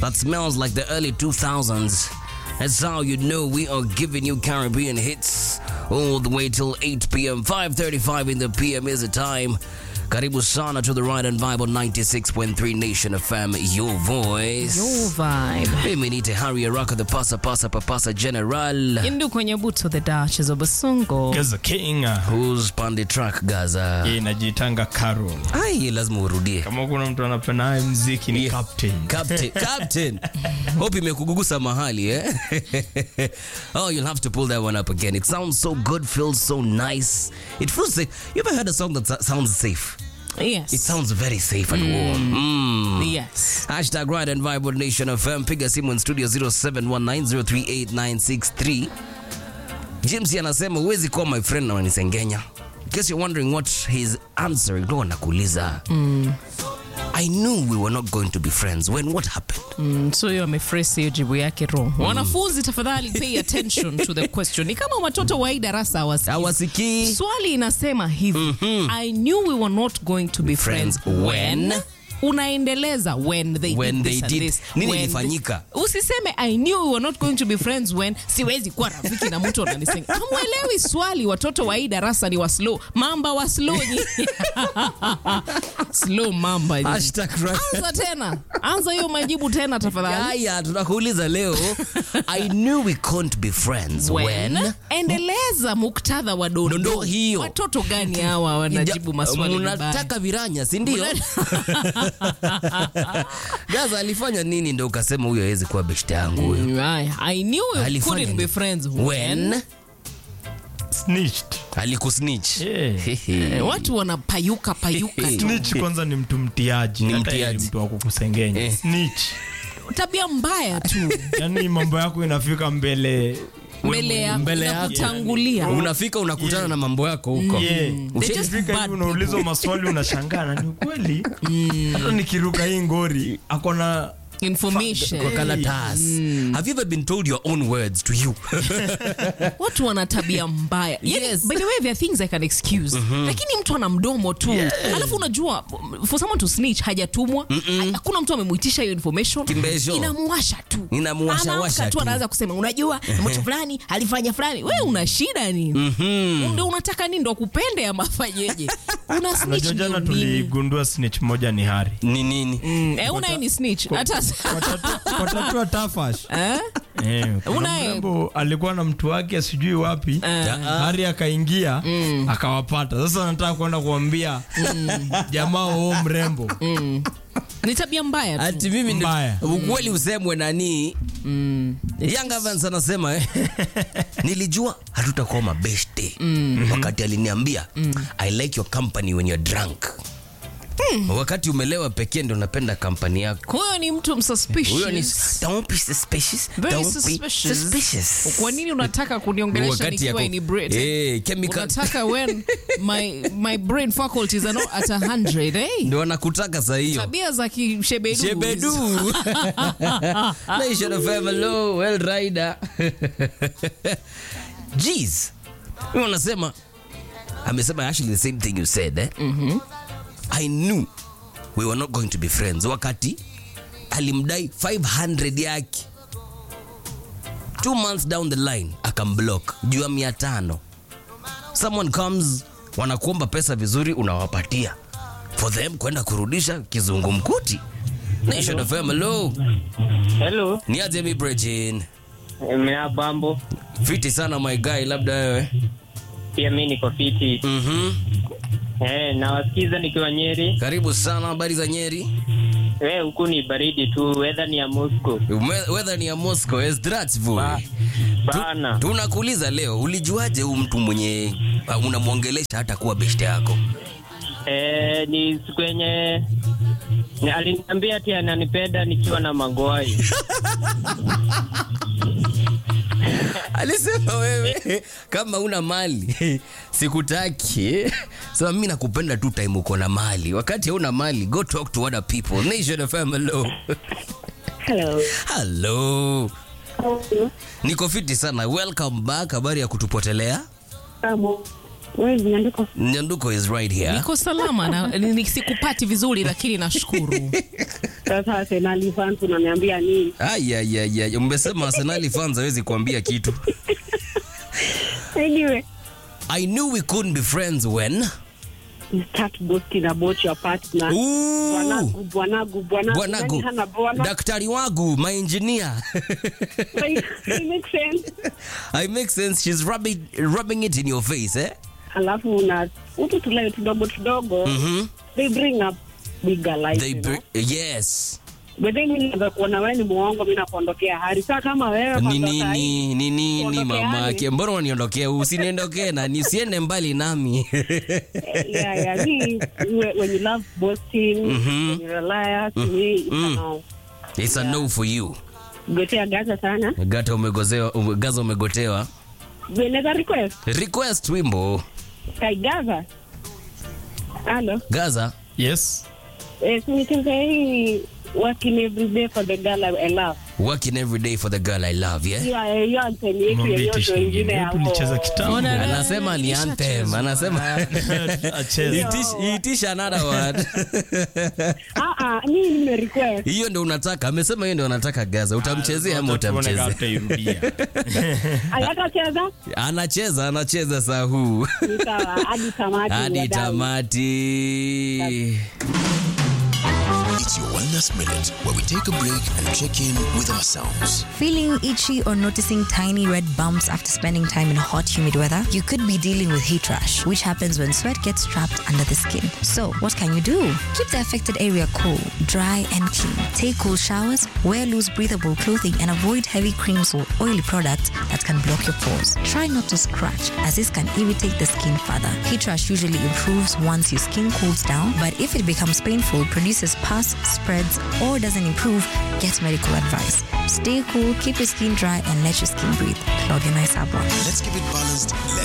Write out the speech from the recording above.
that smells like the early 2000s. That's how you know we are giving you Caribbean hits all the way till 8 p.m. 5:35 in the p.m. is the time. Karibu sana to the Ride and Vibe on 96.3 Nation FM, your voice. Your vibe. Mimi ni Tehari Araka, the pasa pasa papasa general. Indu kwenye buto the Duchess of Basongo. Gaza King Who's pande track Gaza? yeye inajitanga Carol. Ai, lazima urudie. Kama kuna mtu anapenda haya mziki ni Yeah. Captain. Captain, Captain. Hope imekugugusa mahali eh? oh, you'll have to pull that one up again. It sounds so good, feels so nice. It feels safe. You ever heard a song that sa- sounds safe? Yes. It sounds very safe and warm. Mm. Yes. Hashtag Ride and Vibe on Nation FM. Piga simu in studio 0719038963. James anasema huwezi kuwa my friend na unanisengenya. In case you're wondering what he's answering, ndo nakuuliza. I knew we were not going to be friends. When what happened? Mm, so hiyo amefresi hiyo jibu yake wrong. Wanafunzi tafadhali pay attention to the question. Ni kama watoto wa hii darasa hawasikii. Hawasikii. Swali inasema hivi. I knew we were not going to be friends, Friends when? unaendeleza when they When did they this and did. this. Nini When ilifanyika? the- Usiseme I knew we were not going to be friends when siwezi kuwa rafiki na mtu ananisenga. Hamwelewi swali, watoto wa hii darasa ni wa slow. Mamba wa slow nyinyi. slow mamba nyinyi. Hashtag Ride. Anza tena. Anza hiyo majibu tena tafadhali. Haya, tunakuuliza leo. I knew we couldn't be friends when, endeleza muktadha wa dondo. Dondoo hiyo. Watoto gani hawa wanajibu maswali vibaya? Munataka viranya, si ndio? Gaza alifanya nini ndo ukasema huyo hawezi kuwa beshte yangu huyo? Right. I knew we Alifanya couldn't be nini? friends When Snitched. alikusnitch. Yeah. Eh, watu wanapayuka payuka tu. Snitch kwanza ni mtu mtiaji. Ni Hata yeye mtiaji. ni mtu wa kukusengenya. Eh. Snitch. tabia mbaya tu Yaani mambo yako inafika mbele mbele ya mbele na yako. kutangulia Unafika unakutana na mambo yako huko. Yeah. They're just Ukifika bad hivi unaulizwa maswali unashangaa na ni ukweli. Hata nikiruka hii ngori akona information Kwa karatasi. Have you ever been told your own words to you? watu wana tabia mbaya yani, Yes. by the way there are things i can excuse lakini mtu ana mdomo tu alafu unajua for someone to snitch hajatumwa hakuna mtu amemuitisha hiyo information Kimbesho. inamuwasha tu Inamuwasha Anaamka washa tu tu. anaanza kusema unajua mtu fulani alifanya fulani wewe una shida nini ndio unataka nini ndo kupende ama afanyeje una snitch Unajua jana ndio nini tuligundua snitch moja ni Hari. Ni nini? eh una ni snitch hata Kwa tatua tafash. eh Eh, kuna Unaye- mrembo alikuwa na mtu wake sijui wapi Eh. Hari akaingia akawapata. Sasa nataka kwenda kuambia jamaa wao mrembo ni tabia mbaya tu Ati mimi ndio- Mbaya. ukweli usemwe nani? Young Evans anasema eh, nilijua hatutakuwa mabeshte wakati aliniambia I like your company when you're drunk. Wakati umelewa pekee ndo napenda kampani yako. huyo ni mtu msuspicious Huyo ni don't be suspicious. Very don't suspicious. be suspicious. kwa nini unataka kuniongelesha Wakati nikiwa yako- inebriated? Eh, chemical unataka when my, my brain faculties are not at 100 eh? ndo anakutaka saa hiyo. tabia za kishebedu Shebedu. Nation of FM, hello, well rider. Jeez. Mimi unasema amesema actually the same thing you said eh? I knew we were not going to be friends wakati alimdai 500 yake two months down the line akamblock juu ya mia tano someone comes wanakuomba pesa vizuri unawapatia for them kwenda kurudisha kizungumkuti Nation of FM, hello. Hello, Ni aje mi Brejin? mea bambo. Fiti sana my guy, labda wewe. Pia mi niko fiti. Mhm. Eh, nawasikiza nikiwa Nyeri. Karibu sana, habari za Nyeri? Eh, huku ni baridi tu, weather ni ya Moscow. Ume- Weather ni ya Moscow, Ezdratsville. Ba- Bana. Tunakuuliza leo, ulijuaje huyu mtu mwenye uh, unamwongelesha hata kuwa beshte yako? Eh, ni siku yenye ni aliniambia ati ananipenda nikiwa na magwai. Alisema wewe kama una mali sikutaki. Sema mimi nakupenda tu time uko na mali. Wakati hauna mali, go talk to other people. Nation FM, hello. Hello. Hello. How are you? Niko fiti sana. Welcome back. Habari ya kutupotelea? Abo. Wewe zimeandikwa Nyanduko is right here. niko salama na ni- ni- sikupati vizuri lakini nashukuru Sasa Arsenal fans unaniambia nini? Ayayaya, umesema Arsenal fans hawezi kuambia kitu. Anyway, I knew we couldn't be friends when you start boasting about your partner. Ooh, Bwanagu, bwanagu, bwanagu. bwanagu, Nani hana bwana? daktari wangu, my engineer. Like, it makes sense. I make sense. She's rubbing, rubbing it in your face, eh? Alafu una utu tuleo tudogo tudogo. Mhm. They bring up bigger life. They you know? br- yes. But then mimi naweza kuona wewe ni muongo, mimi nakuondokea hari. Sasa kama wewe Ni kwanza saa hii, nini ni nini Kuondokeaje? mamake? Mbona uniondokea? Usiniondokee na nisiende mbali nami. yeah, yeah. Me, when when you love boasting, when you're a liar, to me, it's a no. It's a no for you. Gotea gaza sana. Gata umegozewa, ume- gaza umegotewa. Unaweza request? Request wimbo. Kai gaza. Hello. Gaza. yes Eh, sinicheze hii working every day for the girl I I love. Working every day for the girl I love, yeah? Hiyo hiyo anthem yetu Mwambie yoyote tisha wengine ingine. hapo. Tulicheza kitambo. Ona- Anasema ni anthem. Anasema Acheze. Itish- itisha another word. Ah ah, mimi nime request. Hiyo ndio unataka. Amesema hiyo ndio unataka Gaza. Utamchezea ama Tuone kama utamchezea? utairudia. Ayaka cheza? Anacheza, anacheza saa huu. Ni sawa, hadi tamati. Hadi wadau. tamati. It's your Wellness Minute, where we take a break and check in with ourselves. Feeling itchy or noticing tiny red bumps after spending time in hot, humid weather? You could be dealing with heat rash, which happens when sweat gets trapped under the skin. So, what can you do? Keep the affected area cool, dry, and clean. Take cool showers, wear loose, breathable clothing, and avoid heavy creams or oily products that can block your pores. Try not to scratch, as this can irritate the skin further. Heat rash usually improves once your skin cools down, but if it becomes painful, produces pus, spreads, or doesn't improve, get medical advice. Stay cool, keep your skin dry, and let your skin breathe. Claudia Naisabwa. Let's keep it balanced.